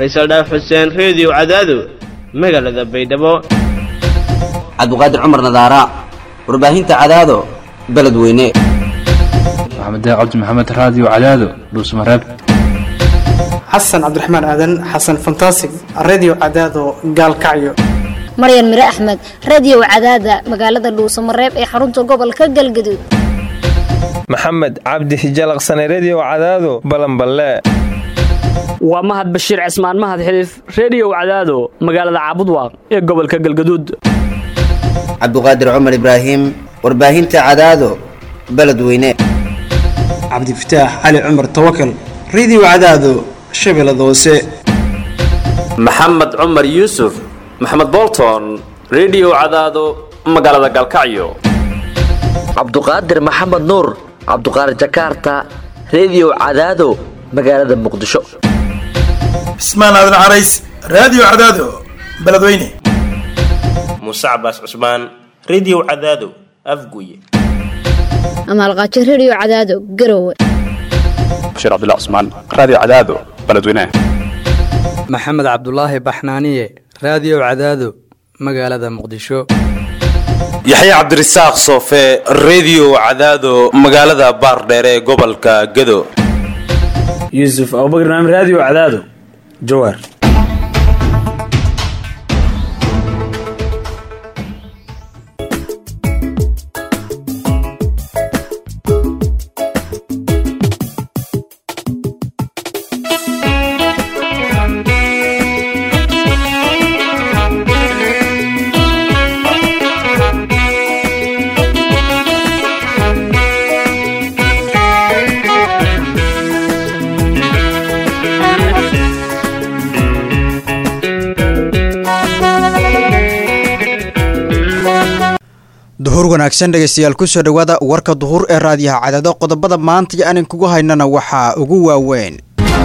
faysal dhaaf xuseen reediyo cadaado magaalada baydhabo cabdiqaadir cumar nadaara warbaahinta cadaado beledweyne maxamed cabdi maxamed raadiyo cadaado dhuusmareeb xasan cabdiraxmaan aadan xasan fantasig redio cadaado gaalkacyo maryan mire axmed radio cadaada magaalada dhuusamareeb ee xarunta gobolka galgaduud maxamed cabdi hijalaqsane redio cadaado balanballe waa mahad bashiir cismaan mahad xiliif reediyow cadaado magaalada caabudwaaq ee gobolka galgaduud cabdiqaadir cumar ibraahim warbaahinta cadaado beledweyne cabdifataax cali cumar tawakal redio cadaado shabeellada hoose maxamed cumar yuusuf maxamed bolton redio cadaado magaalada galkacyo cabduqaadir maxamed nuur cabduqaadir jakaarta redio cadaado magaalada muqdisho cismaan aadan carays raadiyo cadaado beledweyne muuse cabaas cusmaan redio cadaado afguye amaalqaajo redio cadaado garowe bashiir cabdilla cusmaan raadiyo cadaado beledweyne maxamed cabdulaahi baxnaaniye raadiyo cadaado magaalada muqdisho yaxya cabdirasaaq soofe redio cadaado magaalada baardheere ee gobolka gado yuusuf abubakr naam raadiyo cadaado jawaar duhur wanaagsan dhegaystayaal kusoo dhowaada warka duhur ee raadiyaha cadaado qodobada maanta iyo anin kugu haynana waxaa ugu waaweyn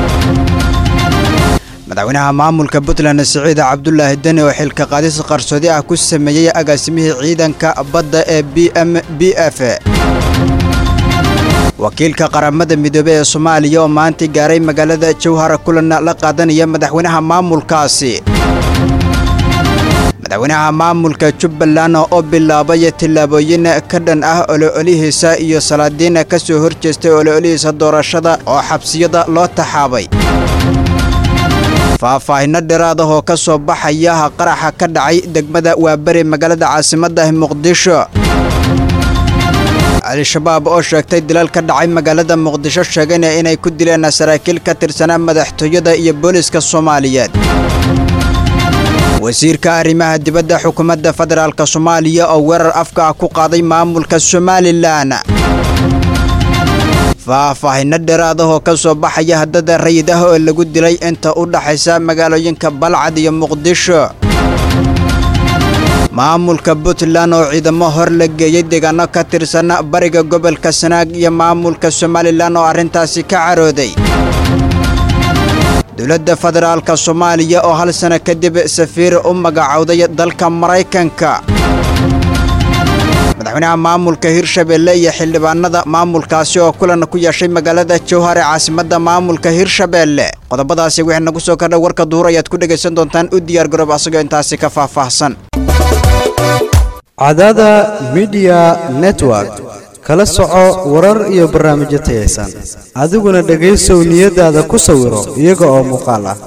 madaxweynaha maamulka puntland siciid cabdulaahi deni oo xilka qaadis qarsoodi ah ku sameeyey agaasimihii ciidanka badda ee b m b f wakiilka qaramada midoobey ee soomaaliya oo maanta gaaray magaalada jowhara kulan la qaadanaya madaxweynaha maamulkaasi madaxweynaha maamulka jubbaland oo bilaabay tillaabooyin ka dhan ah oloolihiisa iyo salaadiin ka soo hor jeestay oloolihiisa doorashada oo xabsiyada loo taxaabay faahfaahinno dheeraad ah oo ka soo baxaya qaraxa ka dhacay degmada waaberi magaalada caasimadda muqdisho al-shabaab oo sheegtay dilal ka dhacay magaalada muqdisho sheegayna inay ku dileen saraakiil ka tirsanaa madaxtooyada iyo booliska soomaaliyeed wasiirka arrimaha dibadda xukuumadda federaalk soomaaliya oo weerar afka ah ku qaaday maamulka somalilan faahfaahinno dheeraad ah oo ka soo baxaya haddada rayid ah oo lagu dilay inta u dhaxaysa magaalooyinka balcad iyo muqdisho maamulka puntland oo ciidamo hor la geeyey deegaano ka tirsan bariga gobolka sanaag iyo maamulka somalilan oo arrintaasi ka carooday dowladda federaalka soomaaliya oo hal sano kadib safiir u magacowday dalka maraykanka madaxweynaha maamulka hirshabeelle iyo xildhibaanada maamulkaasi oo kulan ku yeeshay magaalada jowhar ee caasimadda maamulka hirshabeelle qodobadaasi wixii nagu soo kordha warka duhur ayaad ku dhegaysan doontaan u diyaar garoob asagoo intaasi ka faahfaahsan cadada midiya network kala soco warar iyo barnaamijyo tayaysan adiguna dhegaysow niyadaada ku sawiro iyaga oo muuqaal ah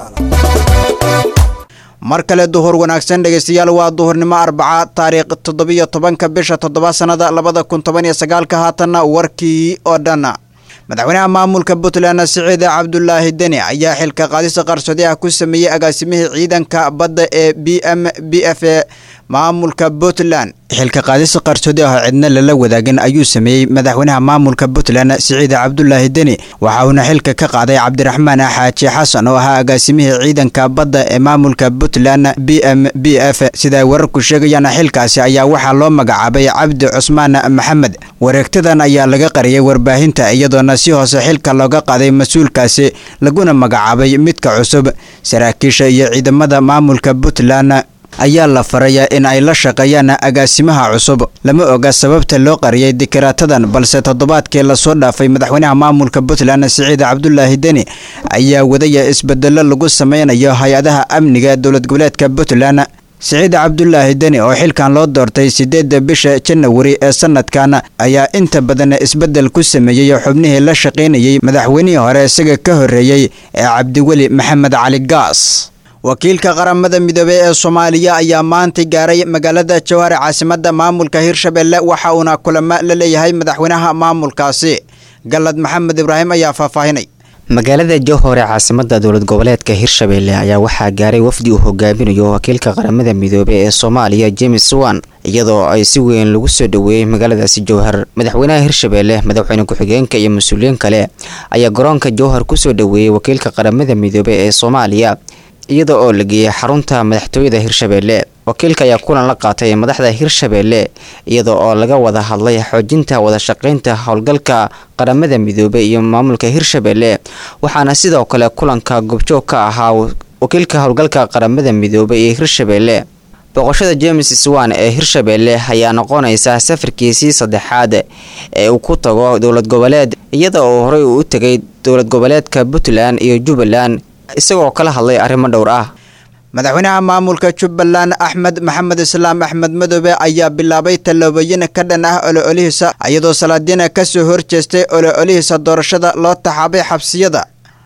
mar kale duhur wanaagsan dhegaystayaal waa duhurnimo arbaca taariikh toddobiyo tobanka bisha toddoba sannada labada kun toban iyo sagaalka haatanna warkii oo dhan madaxweynaha maamulka puntland siciid cabdulaahi deni ayaa xilka qaadisa qarsoodi ah ku sameeyey agaasimihii ciidanka badda ee b m b f e maamulka puntland xilka qaadis qarsoodi ah oo cidna lala wadaagin ayuu sameeyey madaxweynaha maamulka puntland siciid cabdulaahi deni waxa uuna xilka ka qaaday cabdiraxmaan xaaji xasan oo ahaa agaasimihii ciidanka badda ee maamulka puntland b m b f sida ay wararku sheegayaan xilkaasi ayaa waxaa loo magacaabay cabdi cusmaan maxamed wareegtadan ayaa laga qariyay warbaahinta iyadoona si hoose xilka looga qaaday mas-uulkaasi laguna magacaabay midka cusub saraakiisha iyo ciidamada maamulka puntland ayaa la farayaa in ay la shaqeeyaan agaasimaha cusub lama oga sababta loo qariyay dikaraatadan balse toddobaadkii lasoo dhaafay madaxweynaha maamulka puntland siciid cabdulaahi deni ayaa wadaya isbedelo lagu sameynayo hay-adaha amniga dowlad goboleedka puntland siciid cabdulaahi deni oo xilkan loo doortay sideedda bisha janawari ee sanadkan ayaa inta badan isbedel ku sameeyey xubnihii la shaqaynayey madaxweynihii hore isaga ka horreeyey ee cabdiweli maxamed cali gaas wakiilka qaramada midoobey ee soomaaliya ayaa maanta gaaray magaalada jawhar caasimadda maamulka hirshabelle waxa uuna kulamo la leeyahay madaxweynaha maamulkaasi galad maxamed ibraahim ayaa faahfaahinay magaalada jowhor ee caasimada dowlad goboleedka hirshabelle ayaa waxaa gaaray wafdi uu hogaaminayo wakiilka qaramada midoobey ee soomaaliya james wan iyadoo ay si weyn lagu soo dhoweeyey magaaladaasi jowhar madaxweynaha hirshabelle madaxweyne ku-xigeenka iyo mas-uuliyiin kale ayaa garoonka jowhar kusoo dhoweeyey wakiilka qaramada midoobey ee soomaaliya iyada oo la geeyey xarunta madaxtooyada hirshabelle wakiilka ayaa kulan la qaatay madaxda hirshabelle iyada oo laga wada hadlay xoojinta wadashaqeynta howlgalka qaramada midoobey iyo maamulka hirshabelle waxaana sidoo kale kulanka gobjoog ka ahaa wakiilka howlgalka qaramada midoobey iyo hirshabelle boqoshada james swan ee hirshabelle ayaa noqonaysa safarkiisii saddexaad ee uu ku tago dowlad goboleed iyada oo horey uu u tegay dowlad goboleedka puntland iyo jubbaland isagoo kala hadlay arrimo dhowr ah madaxweynaha maamulka jubbaland axmed maxamed islaam axmed madoobe ayaa bilaabay tallaabooyin ka dhan ah olo-olihiisa iyadoo salaadiina ka soo horjeestay olo-olihiisa doorashada loo taxaabay xabsiyada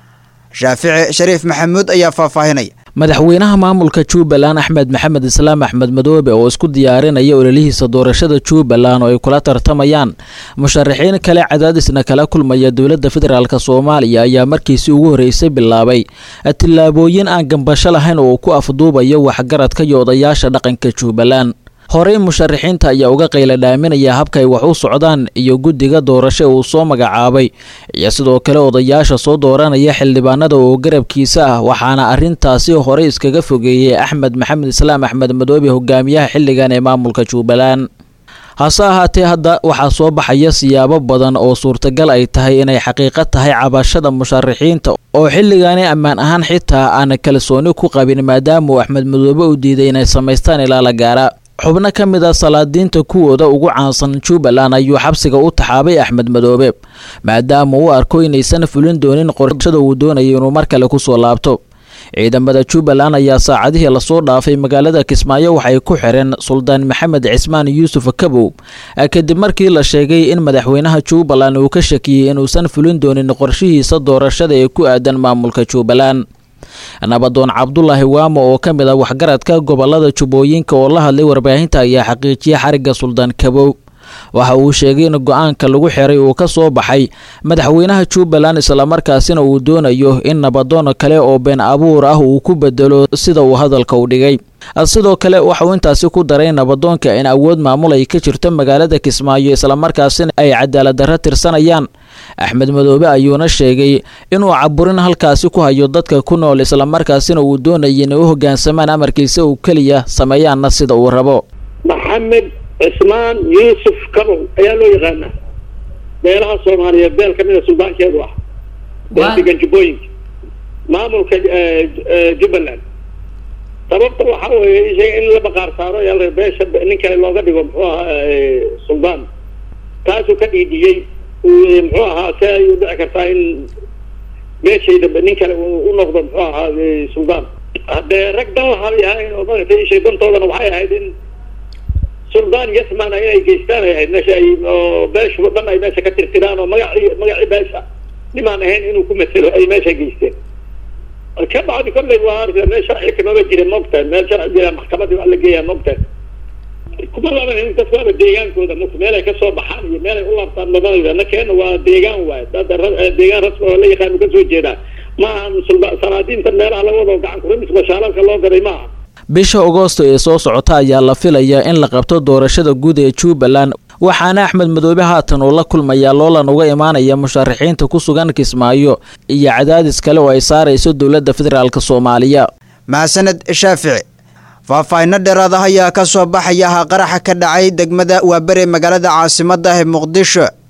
shaafici shariif maxamuud ayaa faahfaahinaya madaxweynaha maamulka jubbaland axmed maxamed islaam axmed madoobe oo isku diyaarinaya ololihiisa doorashada jubbaland oo ay kula tartamayaan musharaxiin kale cadaadisna kala kulmaya dowladda federaalk soomaaliya ayaa markiisii ugu horreysay bilaabay tillaabooyin aan gambasho lahayn oo uu ku afduubayo waxgaradka iyo odayaasha dhaqanka jubbaland horey musharaxiinta ayaa uga qayla dhaaminaya habka ay wax u socdaan iyo guddiga doorasho uu soo magacaabay iyo sidoo kale odayaasha soo dooranaya xildhibaanada oo garabkiisa ah waxaana arrintaasi horey iskaga fogeeyey axmed maxamed islaam axmed madoobe hogaamiyaha xilligan ee maamulka jubbaland hase ahaatee hadda waxaa soo baxaya siyaabo badan oo suurtagal ay tahay inay xaqiiqo tahay cabashada musharaxiinta oo xilligaani ammaan ahaan xitaa aan kalsooni ku qabin maadaama uu axmed madoobe u diiday inay samaystaan ilaa la gaara xubno ka mid a salaadiinta kuwooda ugu caansan jubbaland ayuu xabsiga u taxaabay axmed madoobe maadaama uu arko inaysan fulin doonin qorshada uu doonaya inuu mar kale kusoo laabto ciidamada jubbaland ayaa saacadihii lasoo dhaafay magaalada kismaayo waxay ku xireen suldaan maxamed cismaan yuusuf kabow kadib markii la sheegay in madaxweynaha jubbaland uu ka shakiyey inuusan fulin doonin qorshihiisa doorashada ee ku aadan maamulka jubbaland nabadoon cabdulaahi waamo oo ka mid ah waxgaradka gobolada jubbooyinka oo la hadlay warbaahinta ayaa xaqiijiyay xarigga suldaan kabow waxa uu sheegay in go-aanka lagu xiray uu ka soo baxay madaxweynaha jubbaland islamarkaasina uu doonayo in nabadoon kale oo been abuur ah uu ku bedelo sida uu hadalka u dhigay sidoo kale waxauu intaasi ku daray nabadoonka in awood maamul ay ka jirto magaalada kismaayo islamarkaasina ay cadaalad darro tirsanayaan axmed madoobe ayuuna sheegay inuu caburin halkaasi ku hayo dadka ku nool islamarkaasina uu doonaya inay u hogaansamaan amarkiisa uu keliya sameeyaanna sida uu rabo maxamed cismaan yuusuf kabow ayaa loo yaqaanaa beelaha soomaaliyeed beel ka mida suldaankeedu ah degan jubbooyinka maamulka jubbaland sababta waxaa weeye ishaga in la baqaar saaro ayaa beesha nin kale looga dhigo muxuu ahaa suldaan taasuu ka dhiidhiyey muxuu ahaa see ay u dhici kartaa in meeshay dambe nin kale u noqdo muxuu ahaa suldaan haddee rag dan lahabay ahayn oo maaragtay ishay dantoodana waxay ahayd in suldaan yasman inay geystaan ay ahayd meesha ay oo beeshu dhan ay meesha ka tirtiraan oo magacii magacii beesha nimaan ahayn inuu ku matelo ay meesha geysteen ka bacdi kolley waa arka meel sharci kamaba jira mogtahay meel sharci jira maxkamadii waa la geeyaa mogtahay kuma laban in dadku waaba deegaankooda mugta meel ay kasoo baxaan iyo meel ay u laabtaan mabanayda nakeena waa deegaan waaye dada deegaan rasmi oo la yaqaanu kasoo jeedaa ma ahan sanaadiinta meelaha laga wado gacan kurimis bashaalalka loo gaday ma aha bisha agoosto ee soo socota ayaa la filayaa in la qabto doorashada guud ee jubbaland waxaana axmed madoobe haatan uu la kulmayaa loolan uga imaanaya musharaxiinta ku sugan kismaayo iyo cadaadis kale oo ay saarayso dowladda federaalk soomaaliya mahadsaned shaafici faahfaahinno dheeraada ayaa ka soo baxaya qaraxa ka dhacay degmada waabere magaalada caasimadda ee muqdisho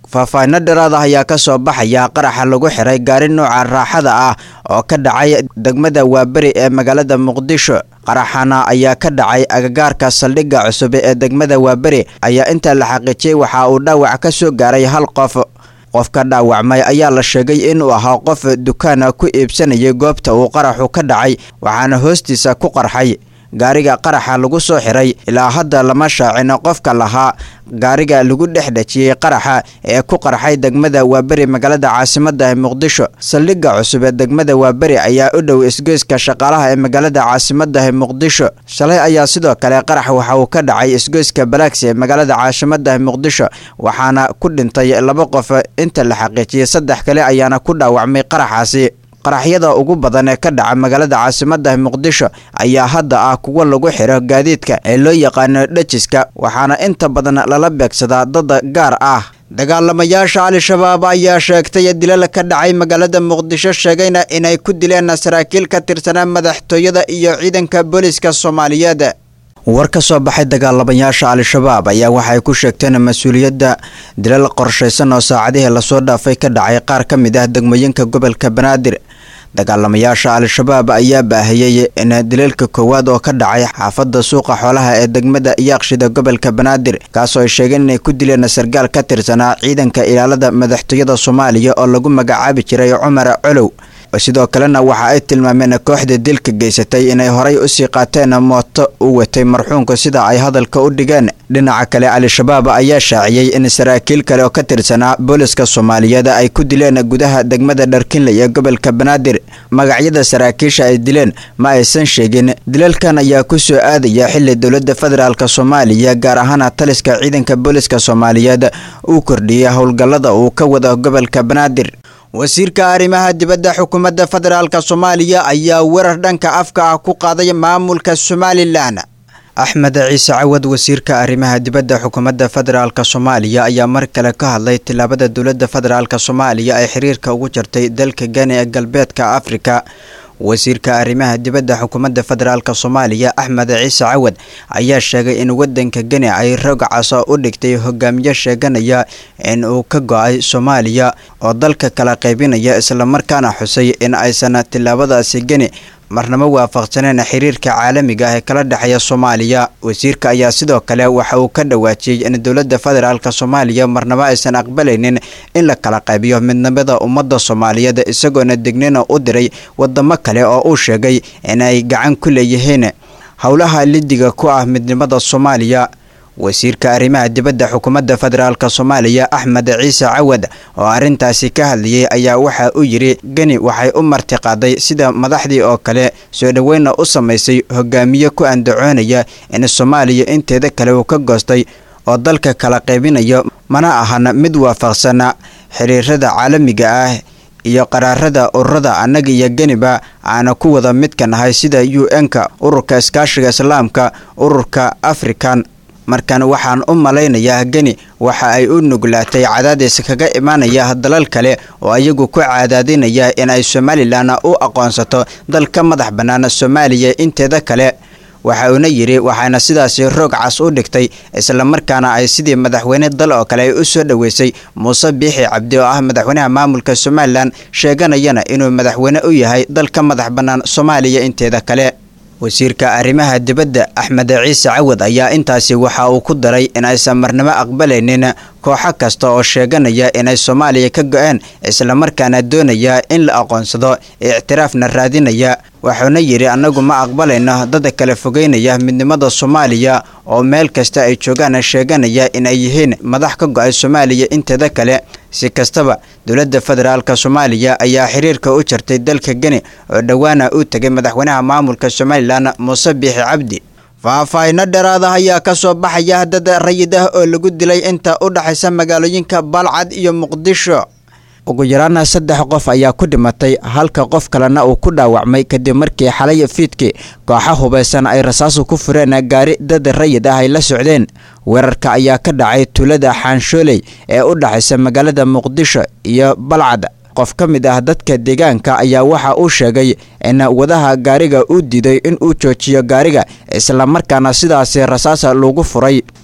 faahfaahinno dheeraad ah ayaa ka soo baxaya qaraxa lagu xiray gaari nooca raaxada ah oo ka dhacay degmada waaberi ee magaalada muqdisho qaraxana ayaa ka dhacay agagaarka saldhigga cusub ee degmada waaberi ayaa inta la xaqiijiyey waxa uu dhaawac ka soo gaaray hal qof qofka dhaawacmay ayaa la sheegay inuu ahaa qof dukaana ku iibsanayay goobta uu qaraxu ka dhacay waxaana hoostiisa ku qarxay gaariga qaraxa lagu soo xiray ilaa hadda lama shaacin qofka lahaa gaariga lagu dhex dhejiyey qaraxa ee ku qarxay degmada waaberi magaalada caasimada ee muqdisho saldhigga cusub ee degmada waaberi ayaa u dhow isgoyska shaqaalaha ee magaalada caasimada ee muqdisho shalay ayaa sidoo kale qarax waxa uu ka dhacay isgoyska balaaksi ee magaalada caasimada ee muqdisho waxaana ku dhintay laba qof inta la xaqiijiyey saddex kale ayaana ku dhaawacmay qaraxaasi qaraxyada ugu badan ee ka dhaca magaalada caasimada muqdisho ayaa hadda ah kuwa lagu xiro gaadiidka ee loo yaqaano dhajiska waxaana inta badan lala beegsadaa dada gaar ah dagaalamayaasha al-shabaab ayaa sheegtay dilal ka dhacay magaalada muqdisho sheegayna inay ku dileen saraakiil ka tirsanaa madaxtooyada iyo ciidanka booliska soomaaliyeed war ka soo baxay dagaalamayaasha al-shabaab ayaa waxay ku sheegteen mas-uuliyadda dilal qorshaysan oo saacadihii lasoo dhaafay ka dhacay qaar ka mid ah degmooyinka gobolka banaadir dagaalamayaasha al-shabaab ayaa baahiyey in dilalka koowaad oo ka dhacay xaafadda suuqa xoolaha ee degmada yaaqshida gobolka banaadir kaasoo ay sheegeen inay ku dileen sargaal ka tirsanaa ciidanka ilaalada madaxtooyada soomaaliya oo lagu magacaabi jiray cumar colow sidoo kalena waxa ay tilmaameen kooxda dilka geysatay inay horay usii qaateen mooto u watay marxuunka sida ay hadalka u dhigeen dhinaca kale al-shabaab ayaa shaaciyey in saraakiil kale oo ka tirsanaa booliska soomaaliyeed ay ku dileen gudaha degmada dharkinley ee gobolka banaadir magacyada saraakiisha ay dileen ma aysan sheegin dilalkan ayaa ku soo aadaya xili dowladda federaalk soomaaliya gaar ahaan taliska ciidanka booliska soomaaliyeed uu kordhiyey howlgallada uu ka wado gobolka banaadir wasiirka arrimaha dibadda xukuumadda federaalk soomaaliya ayaa weerar dhanka afka ah ku qaaday maamulka somalilan axmed ciise cawad wasiirka arrimaha dibadda xukuumadda federaalk soomaaliya ayaa mar kale ka hadlay tillaabada dowladda federaalk soomaaliya ay xiriirka ugu jirtay dalka gani ee galbeedka afrika wasiirka arrimaha dibadda xukuumadda federaalk soomaaliya axmed ciise cawad ayaa sheegay in wadanka geni ay rogcaso u dhigtay hogaamiye sheeganaya in uu ka go-ay soomaaliya oo dalka kala qaybinaya islamarkaana xusay in aysan tillaabadaasi geni marnamo waafaqsaneen xiriirka caalamiga ah ee kala dhexeeya soomaaliya wasiirka ayaa sidoo kale waxa uu ka dhawaajiyey in dowladda federaalk soomaaliya marnamo aysan aqbalaynin in la kala qaybiyo midnimada ummadda soomaaliyeed isagoona degnina u diray wadamo kale oo uu sheegay inay gacan ku leeyihiin howlaha lidiga ku ah midnimada soomaaliya wasiirka arrimaha dibadda xukuumadda federaalk soomaaliya axmed ciise cawad oo arrintaasi ka hadlayay ayaa waxa uu yidhi geni waxay u martiqaaday sida madaxdii oo kale soo dhoweynna u samaysay hogaamiye ku andacoonaya in soomaaliya inteeda kale uu ka goostay oo dalka kala qaybinayo mana ahan mid waafaqsana xiriirada caalamiga ah iyo qaraarada ururada annaga iyo geniba aana ku wada midka nahay sida u n-ka ururka iskaashiga islaamka ururka african markan waxaan u malaynayaa geni waxa ay u nuglaatay cadaadis kaga imaanaya dalal kale oo ayagu ku cadaadinaya in ay somalilan u aqoonsato dal ka madax bannaan soomaaliya inteeda kale waxa uuna yidhi waxaana sidaasi roog cas u dhigtay islamarkaana ay sidii madaxweyne dal oo kale ay u soo dhoweysay muuse biixi cabdi oo ah madaxweynaha maamulka somalilan sheeganayana inuu madaxweyne u yahay dal ka madax bannaan soomaaliya inteeda kale wasiirka arrimaha dibadda axmed ciise cawad ayaa intaasi waxa uu ku daray in aysan marnamo aqbalaynin kooxo kasta oo sheeganaya inay soomaaliya ka go-een islamarkaana doonaya in la aqoonsado ictiraafna raadinaya wuxuuna yidhi annagu ma aqbalayno dada kala fogeynaya midnimada soomaaliya oo meel kasta ay joogaan sheeganaya inay yihiin madax ka go-ay soomaaliya inteeda kale si kastaba dowladda federaalk soomaaliya ayaa xiriirka u jartay dalka geni oo dhowaana uu tegay madaxweynaha maamulka somalilan muuse biixi cabdi faahfaahino dheeraada ayaa ka soo baxaya dad rayid ah oo lagu dilay inta u dhexaysa magaalooyinka balcad iyo muqdisho ugu yaraana saddex qof ayaa ku dhimatay halka qof kalena uu ku dhaawacmay kadib markii xalay fiidkii kooxa hubaysan ay rasaasu ku fureen gaari dad rayid ah ay la socdeen weerarka ayaa ka dhacay tuulada xaanshooley ee u dhexaysa magaalada muqdisho iyo balcad qof ka mid ah dadka deegaanka ayaa waxa uu sheegay in wadaha gaariga uu diiday in uu joojiyo gaariga islamarkaana sidaasi rasaasa lagu furay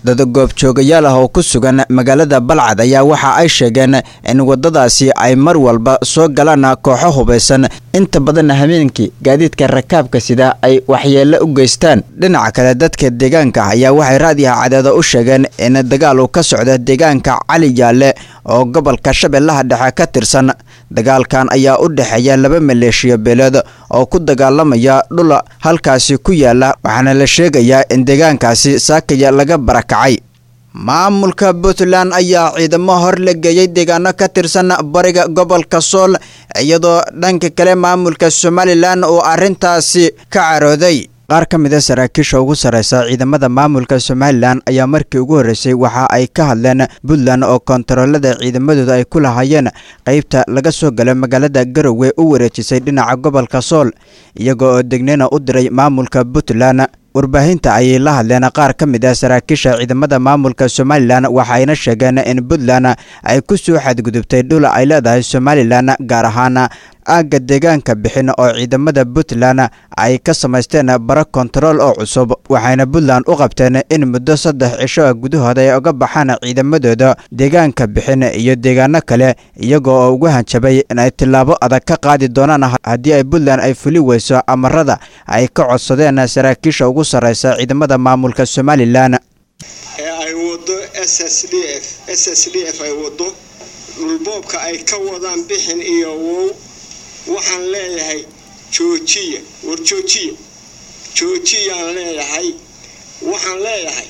dad goobjoogayaal ah oo ku sugan magaalada balcad ayaa waxa ay sheegeen in wadadaasi ay mar walba soo galaan kooxo hubaysan inta badan habeenkii gaadiidka rakaabka sida ay waxyeelo u geystaan dhinaca kale dadka deegaanka ayaa waxay raadiyaha cadeeda u sheegeen in dagaal uu ka socda deegaanka cali jaalle oo gobolka shabeellaha dhexe ka tirsan dagaalkan ayaa u dhexeeya laba maleeshiya beeleed oo ku dagaalamaya dhul halkaasi ku yaala waxaana la sheegayaa in deegaankaasi saakaya laga barakacay maamulka puntland ayaa ciidamo hor la geeyey deegaano ka tirsan bariga gobolka sool iyadoo dhanka kale maamulka somalilan uu arrintaasi ka carooday qaar ka mid a saraakiisha ugu sarreysa ciidamada maamulka somalilan ayaa markii ugu horreysay waxa ay ka hadleen puntland oo kontaroolada ciidamadooda ay ku lahaayeen qeybta laga soo galo magaalada garowe u wareejisay dhinaca gobolka sool iyaga oo degneyna u diray maamulka puntland warbaahinta ayay la hadleen qaar ka mid ah saraakiisha ciidamada maamulka somalilan waxayna sheegeen in puntland ay ku soo xadgudubtay dhul ay leedahay somalilan gaar ahaan aagga deegaanka bixin oo ciidamada puntland ay ka samaysteen baro kontarool oo cusub waxayna puntland u qabteen in muddo saddex cisho ah gudahooda ay uga baxaan ciidamadooda deegaanka bixin iyo deegaano kale iyagoo oo ugu hanjabay in ay tillaabo adag ka qaadi doonaan haddii ay puntland ay fuli weyso amarada ay ka codsadeen saraakiisha ugu sarreysa ciidamada maamulka somalilan ee ay wado s s d f s s d f ay wado dhulboobka ay ka wadaan bixin iyo wow waxaan leeyahay joojiya war joojiya joojiyaan leeyahay waxaan leeyahay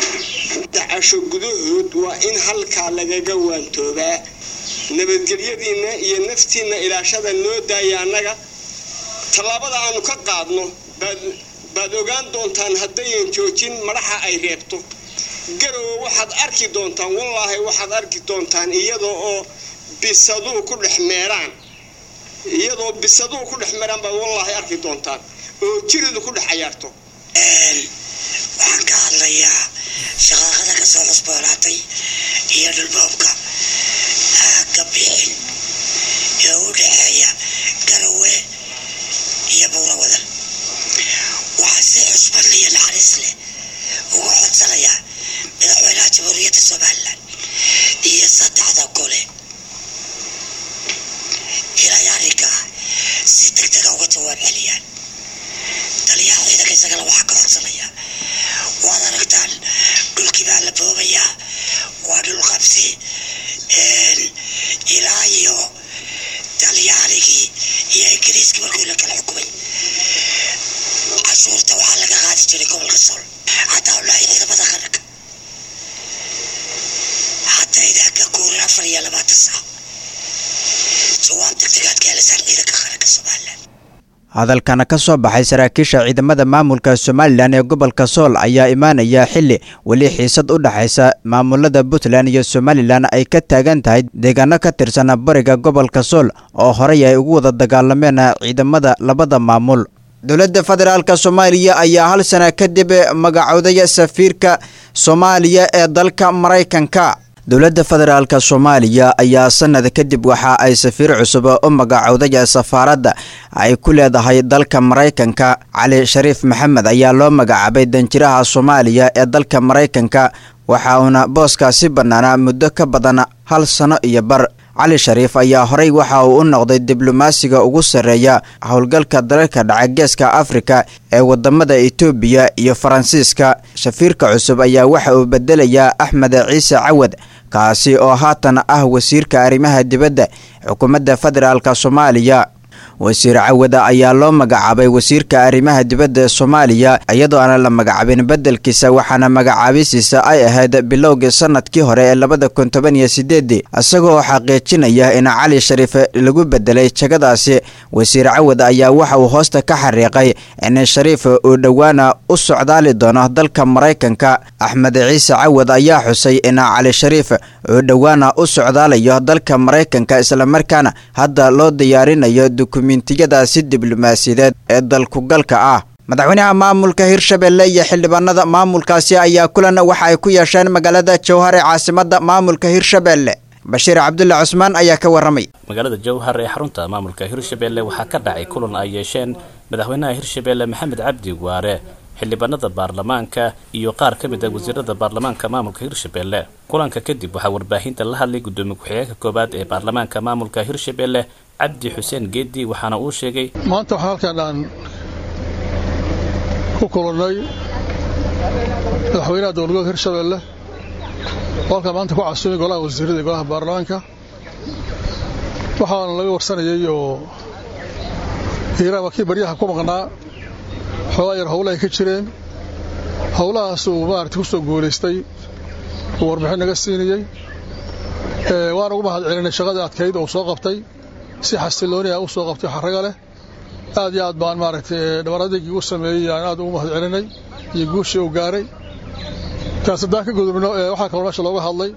dacasho gudahood waa in halkaa lagaga waantoobaa nabadgelyadiinna iyo naftiinna ilaashada noo daaya annaga tallaabada aanu ka qaadno baad ogaan doontaan haddayan joojin madaxa ay reebto garowe waxaad arki doontaan wallaahi waxaad arki doontaan iyadoo oo bisaduu ku dhex meeraan iyadoo bisaduhu ku dhex maraan baad wallaahi arki doontaan oo jiridu ku dhex cayaarto waxaan ka hadlayaa shaqaaqada ka soo cusboonaatay iyo dhulboobka aagga bixin ee u dhexeeya garowe iyo buurawadan waxaa si xusbad iyo naxariis leh uga codsanayaa madaxweynaha jamhuuriyadda somalilan iyo saddexda gole inay arrinkaa si degdega uga jawaab celiyaan taliyaha ciidanka isagana waxaa ka codsanaya waad aragtaan dhulkii baa la boobayaa waa dhul qabsi ilaa iyo talyaaligii iyo ingiriiskii markii la kala xukumay cashuurta waxaa laga qaadi jiray gobolka sool hataa ulaahi ciidamada qaranka haddayna ka guurin afar iyo labaatan saac jawaab degdegaad ka helisaan ciidanka qaranka somalilan hadalkana ka soo baxay saraakiisha ciidamada maamulka somalilan ee gobolka sool ayaa imaanaya xili weli xiisad u dhexaysa maamulada puntland iyo somalilan ay ka taagan tahay deegaano ka tirsan bariga gobolka sool oo horey ay ugu wada dagaalameen ciidamada labada maamul dowladda federaalk soomaaliya ayaa hal sana kadib magacooday safiirka soomaaliya ee dalka maraykanka dowladda federaalk soomaaliya ayaa sanad kadib waxa ay safiir cusub u magacowday safaaradda ay ku leedahay dalka maraykanka cali shariif maxamed ayaa loo magacaabay danjiraha soomaaliya ee dalka maraykanka waxa uuna booskaasi bannaanaa muddo ka badan hal sano iyo bar cali shariif ayaa horey waxa uu u noqday diblomaasiga ugu sarreeya howlgalka dalalka dhaca geeska afrika ee wadamada etoobiya iyo faransiiska safiirka cusub ayaa waxa uu bedelayaa axmed ciise cawad kaasi oo haatan ah wasiirka arrimaha dibadda xukuumadda federaalk soomaaliya wasiir cawada ayaa loo magacaabay wasiirka arrimaha dibadda soomaaliya iyadoo aanan la magacaabin beddelkiisa waxaana magacaabisiisa ay ahayd bilowgii sanadkii hore ee labada kun toban iyo sideedii isagoo xaqiijinaya in cali shariif lagu bedelay jagadaasi wasiir cawad ayaa waxa uu hoosta ka xariiqay in shariif uu dhowaana u socdaali doono dalka maraykanka axmed ciise cawad ayaa xusay in cali shariif uu dhowaana u socdaalayo dalka maraykanka islamarkaana hadda loo diyaarinayo dukumentiyadaasi diblomaasiyadeed ee dalkugalka ah madaxweynaha maamulka hirshabelle iyo xildhibaanada maamulkaasi ayaa kulan waxa ay ku yeesheen magaalada jowhar ee caasimada maamulka hirshabelle bashiir cabdulle cusmaan ayaa ka waramay magaalada jowhar ee xarunta maamulka hirshabelle waxaa ka dhacay kulan ay yeesheen madaxweynaha hirshabelle maxamed cabdi waare xildhibaanada baarlamaanka iyo qaar ka mid ah wasiirada baarlamaanka maamulka hirshabelle kulanka kadib waxaa warbaahinta la hadlay gudoomiye ku-xigeenka koowaad ee baarlamaanka maamulka hirshabelle cabdi xuseen geedi waxaana uu sheegay maanta waxaa halkaan aan ku kulannay madaxweynaha dowladgobolka hirshabelle oo halkaan maanta ku casuumay golaha wasiirada iyo golaha baarlamaanka waxaana laga warsanayay oo hiiraan waa kii baryaha ku maqnaa xoogaa yar howlahay ka jireen howlahaas uu maarata ku soo guulaystay uu warbixin naga siinayey waan ugu mahad celinay shaqadii adkayd oo soo qabtay si xasilooni ah u soo qabtay xaraga leh aad iyo aad baan maaragtay dhabaradaygii u sameeyey aan aad ugu mahad celinay iyo guushii uu gaaray kaas haddaan ka gudubno waxaa kaloo meesha looga hadlay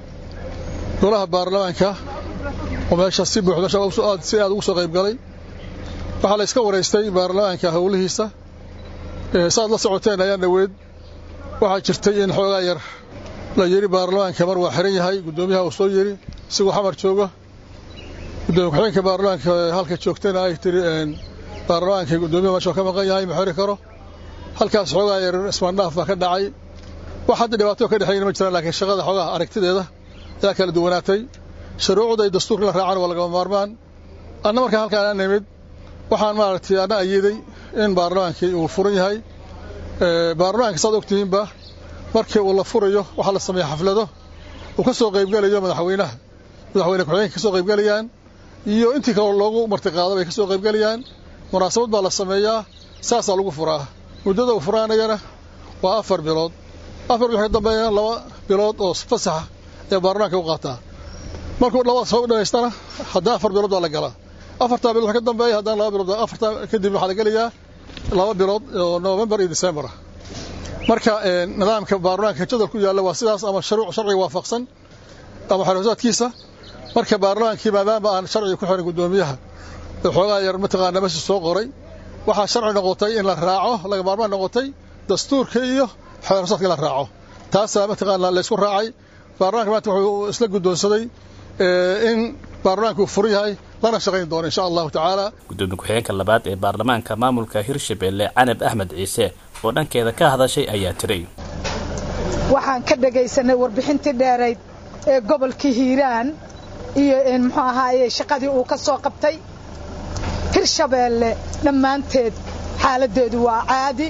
golaha baarlamaanka oo meesha si buuxda si aad ugu soo qayb galay waxaa la iska waraystay baarlamaanka howlihiisa saaad la socoteen ayaa dhaweed waxaa jirtay in xoogaa yar la yidhi baarlamaanka mar waa xiran yahay guddoomiyaha uu soo yidhi isigoo xamar jooga gudoomiye ku-xigeenka baarlamaanka halka joogtayna ay tiri baarlamaanka guddoomiyaha meesha ka maqan yahay ma xiri karo halkaas xoogaa yar ismaandhaaf baa ka dhacay wax hadda dhibaato ka dhexeeyna ma jiraan laakiin shaqada xoogaha aragtideeda ayaa kala duwanaatay shuruucda iyo dastuurka la raacan waa lagama maarmaan anna markaa halkaan aan nimid waxaan maaragtay anna ayiday in baarlamaankii uu furan yahay baarlamaanka saad ogtihiinba markii uu la furayo waxaa la sameeya xaflado uu ka soo qaybgelayo madaxweynaha madaxweyne ku-xigeenka ka soo qaybgelayaan iyo intii kaloo loogu martiqaado bay ka soo qaybgelayaan munaasabad baa la sameeyaa saasaa lagu furaa muddada uu furaanayana waa afar bilood afar bilood ka dambeeyana laba bilood oo fasaxa ee baarlamaanka u qaataa markuu labadaas soo dhamaystana haddana afar bilood baa la galaa afartaa bilood ka dambeeya haddana laba bilood afartaa kadib waxaa la gelayaa laba bilood oo november iyo december ah marka nidaamka baarlamaanka jadal ku yaalla waa sidaas ama shuruuc sharciga waafaqsan ama xoroosaadkiisa marka baarlamaankii maadaama aan sharciga ku xirin guddoomiyaha ee xoogaa yar mataqaana meesha soo qoray waxaa sharci noqotay in la raaco laga maarmaan noqotay dastuurka iyo xoroosaadka in la raaco taasaa mataqaana laysku raacay baarlamaanka maanta wuxuu isla guddoonsaday in baarlamaanka uu furan yahay lana shaqayn doono insha allahu tacaala gudoomiye ku-xigeenka labaad ee baarlamaanka maamulka hirshabelle canab axmed ciise oo dhankeeda ka hadashay ayaa tiray waxaan ka dhegaysanay warbixintii dheerayd ee gobolkii hiiraan iyo muxuu ahaaye shaqadii uu ka soo qabtay hirshabeelle dhammaanteed xaaladdeedu waa caadi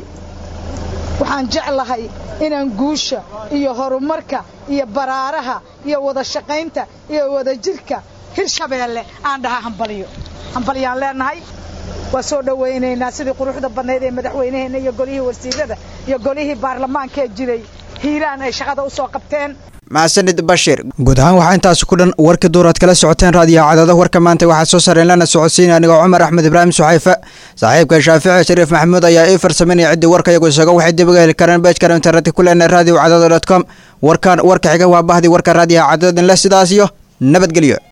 waxaan jeclahay inaan guusha iyo horumarka iyo baraaraha iyo wada shaqaynta iyo wadajirka hirshabeelle aan dhaha hambaliyo hambaliyaan leenahay waa soo dhowaynaynaa sidii quruxda badnayd ee madaxweynaheenna iyo golihii wasiirada iyo golihii baarlamaanka ee jiray hiiraan ay shaqada u soo qabteen maxsanid bashir guud ahaan waxaa intaasi ku dhan warkii duuraad kala socoteen raadiyo cadaado warka maanta waxaa soo sareen lana socodsiinaya anigoo cumar axmed ibraahim suxayfe saaxiibka shaafici shariif maxamuud ayaa ii farsameynaya ciddii warka iyagu isaga waxay dib uga heli karaan beejkana internetka ku leenahay radio cadaado dot com warkan warka xiga waa bahdii warka raadiyaha cadaadin leh sidaas iyo nabadgelyo